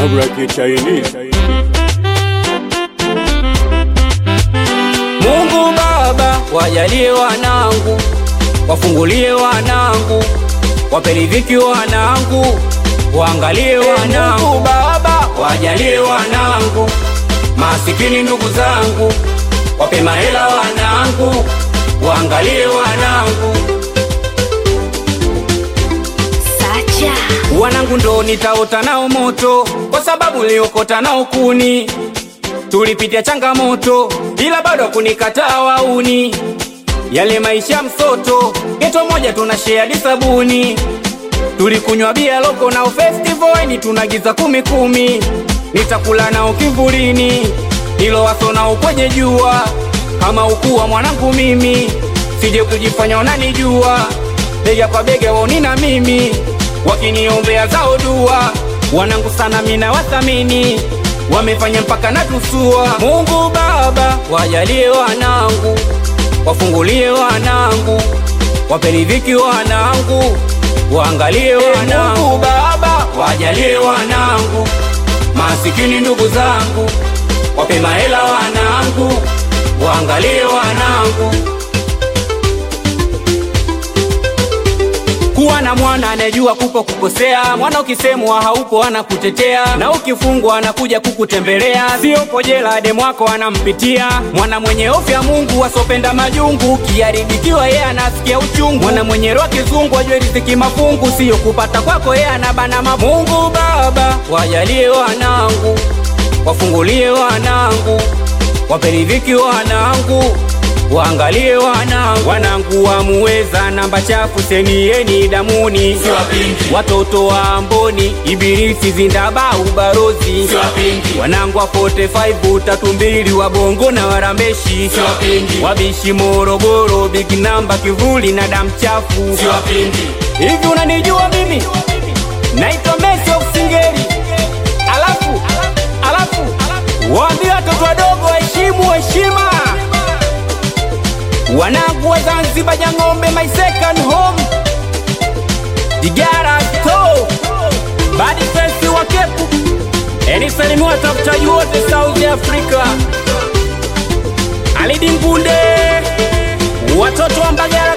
like a Chinese. Mungu Baba, wajalie wanangu, wafungulie wanangu, wape riziki wanangu, waangalie wanangu. Mungu Baba, wajalie wanangu, masikini ndugu zangu, wape mahela wanangu, waangalie wanangu. Sacha Wanangu ndo nitaota nao moto, kwa sababu niliokota nao kuni. Tulipitia changamoto, ila bado kunikataa wauni. Yale maisha msoto, geto moja tuna share hadi sabuni. Tulikunywa bia loko nao festival, ni tunagiza kumi kumi. Nitakula nao kivulini, ilo waso nao kwenye jua. Kama ukuwa mwanangu mimi, sije kujifanya unanijua. Bega kwa bega waoni na mimi, wakiniombea zao dua. Wanangu sana mina wathamini, wamefanya mpaka natusua. Mungu Baba, wajalie wanangu, wafungulie wanangu, wape riziki wanangu, waangalie wanangu. Mungu Baba, wajalie wanangu, masikini ndugu zangu, wape mahela wanangu, waangalie wanangu. Kuwa na mwana anayejua kupo kukosea, mwana ukisemwa haupo anakutetea, na ukifungwa anakuja kukutembelea. Sio pojela demu wako anampitia, mwana mwenye hofu ya Mungu asopenda majungu, ukiharibikiwa yeye anasikia uchungu. Mwana mwenye roho kizungu ajue riziki mafungu, sio kupata kwako yeye anabana mabu. Mungu Baba, wajalie wanangu, wafungulie wanangu, wape riziki wanangu waangalie wanangu, wanangu wamuweza namba chafu senieni damuni, watoto wa Amboni, Ibilisi zindaba ubarozi, wanangu wa 45 tatu mbili wa Bongo na Warambeshi, wabishi Morogoro, big namba kivuli na damu chafu. Hivi unanijua mimi? Naitwa Messi of Singeli. Alafu alafu waambie watoto wadogo waheshimu heshima wanangu wa Zanzibar, Jang'ombe, my second home, Digara to badi fesi wa Kepu, enisalimi watafutaji wote South Africa, Alidi Mpunde, watoto wa Mbagala